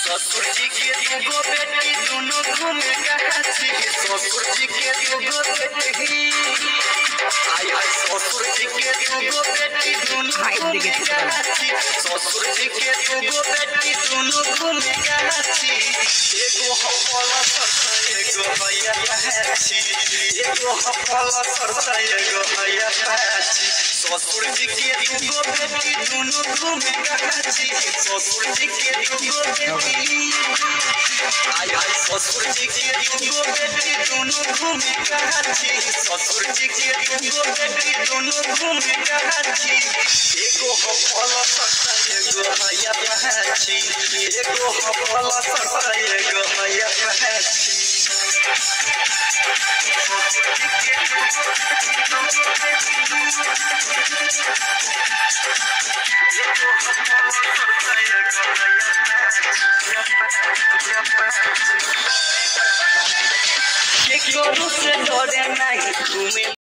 ससुर जी के दूगो बेटी दोनों घूमे गाछी ससुर जी के दूगो बेटी आई आई ससुर जी के दूगो बेटी दोनों घूमे गाछी ससुर जी के दूगो बेटी दोनों घूमे गाछी एगो हपला सरता एगो हैया पाछी एगो हपला सरता एगो हैया पाछी ससुर जी के दूगो बेटी दोनों घूमे गाछी ससुर जी के दूगो बेटी आई आई ससुर जी के दूगो बेटी दोनों घूमे गाछी ससुर जी के दूगो बेटी दोनों घूमे गाछी एगो हपला सरता एगो हैया पाछी एगो हपला सरता एगो हैया पाछी के करू से डरे नहीं तुम्हें